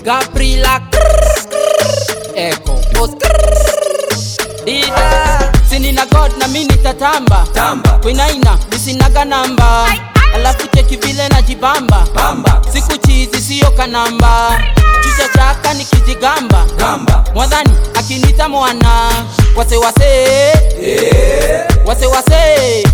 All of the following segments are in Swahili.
Gabriela Echo Dida Sinina God na mimi nitatamba Tamba. Kwinaina nisinaga namba Alafu cheki vile najibamba Bamba. Siku chizi siyo kanamba Chucha chaka nikijigamba Gamba. Mwadhani akinita mwana Wase wase Wase wase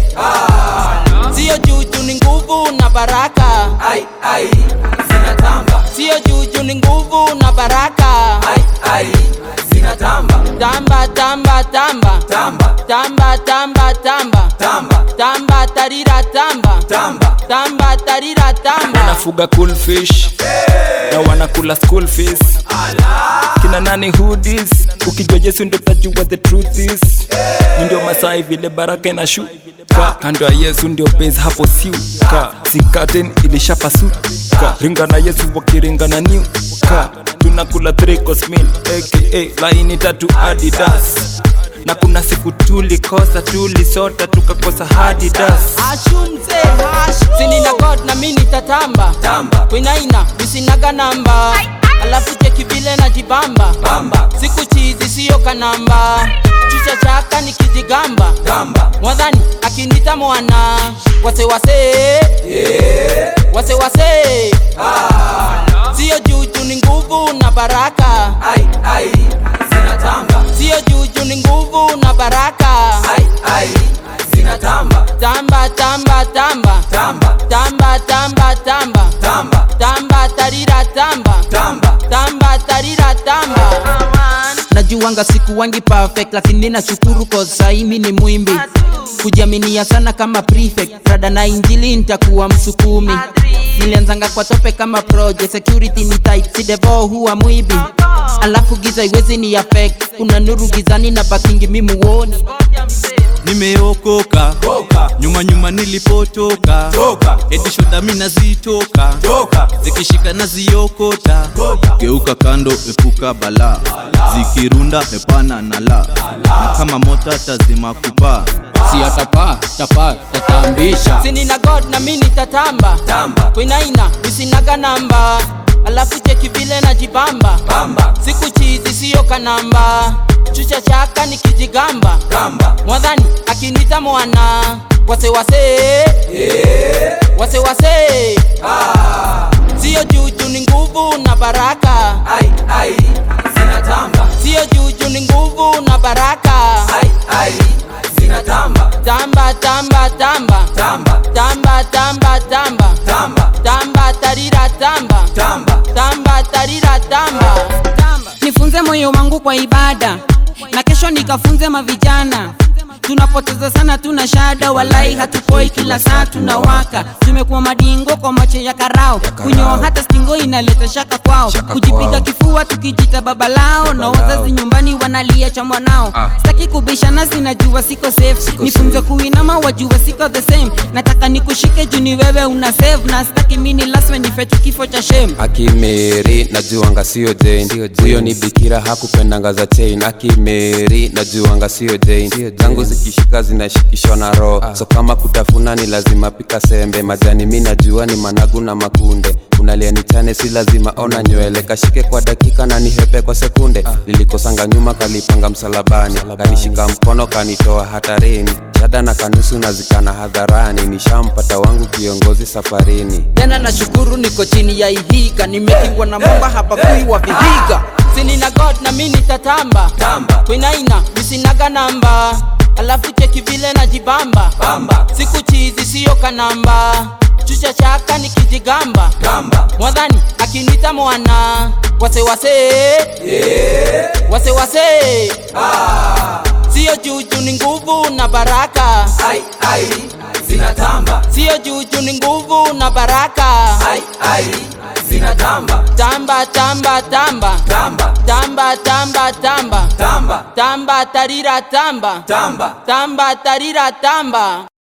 Siyo juju ni nguvu na baraka Ai ai zinatamba. Siyo juju ni nguvu na baraka Ai ai zinatamba. Tamba tamba tamba Tamba. Tamba tamba tamba Tamba. Tamba tarira tamba Tamba. Tamba tarira tamba wanafuga cool fish na wanakula school fees kina nani hoodies ukijua Yesu ndio utajua the truth is Ni ndio masai vile baraka inashuka kando ya Yesu ndio base hapo siuka sikaten ilishapasuka ringa na Yesu wakiringa na niuka tunakula three course meal aka laini tatu Adidas na kuna siku tulikosa tulisota tukakosa Adidas Ashumze Sinina God na mimi nitatamba Tamba. Kwinaina nisinaga namba Alafu cheki vile najibamba Bamba. Siku chizi siyo kanamba Chucha chaka nikijigamba Gamba. Mwadhani akinita mwana Wase wase Wase wase Siyo juju ni nguvu na baraka Ai ai zinatamba. Siyo juju ni nguvu na baraka Ai ai zinatamba. Tamba tamba tamba Tamba. Tamba tamba tamba Tamba. Tamba tarira tamba Tamba. Tamba tarira tamba Najuanga siku wangi perfect lakini nashukuru cause sahi mi ni mwimbi Kujiaminia sana kama prefect Rada na injili nitakuwa msukumi Nilianzanga kwa tope kama project Security ni tight si devo huwa mwibi Alafu giza iwezi ni affect Kuna nuru gizani na bakingi mi muoni nimeokoka Toka. nyuma nyuma nilipotoka Toka. eti shoda mi nazitoka Toka. zikishika naziokota Toka. geuka kando epuka balaa zikirunda hepana na la na kama mota tazima kupaa si atapaa tapaa tatambisha Sinina God na mi nitatamba Tamba. Kwinaina nisinaga namba Alafu cheki vile najibamba Bamba. Siku chizi siyo kanamba Chucha chaka nikijigamba Gamba. Mwadhani akinita mwana Wase wase Wase wase Siyo juju ni nguvu na baraka Ai ai zinatamba. Siyo juju ni nguvu na baraka Ai ai zinatamba. Tamba tamba tamba Tamba. Tamba tamba tamba Tamba. Tamba tarira tamba Tamba. Tamba tarira tamba nifunze moyo wangu kwa ibada na kesho nikafunze mavijana tunapoteza sana tuna shada walai hatupoi kila saa tunawaka tumekuwa madingo kwa macho ya karao kunyoa hata stingo inaleta shaka kwao kujipiga kifua tukijita baba lao na wazazi nyumbani wanalia cha mwanao sitaki kubishana sinajua siko safe nifunze kuinama wajua siko the same nataka nikushike juu ni wewe una save na sitaki mini laswe nifetu kifo cha shame akimeri najuanga sio jane huyo ni bikira hakupendanga za chain akimeri najuanga sio jane zangu zikishika zinashikishwa na roho so kama kutafuna ni lazima pika sembe majani mi najua ni managu na makunde unalia nichane si lazima ona nywele kashike kwa dakika na nihepe kwa sekunde lilikosanga nyuma kalipanga msalabani kanishika mkono kanitoa hatarini shada na kanusu nazikana hadharani nishampata wangu kiongozi safarini tena nashukuru niko chini ya ihiga nimekingwa na mamba hapa kuiwa vihiga sinina god na mi nitatamba Tamba. kwinaina nisinaga namba alafu cheki vile najibamba Bamba. siku chizi siyo kanamba chucha chaka nikijigamba Gamba. mwadhani akinita mwana wase wase wase wase siyo juju ni nguvu na baraka Ai ai zinatamba. siyo juju ni nguvu na baraka Ai ai zinatamba. tamba tamba tamba Tamba. tamba tamba tamba Tamba. tamba tarira tamba Tamba. tamba tarira tamba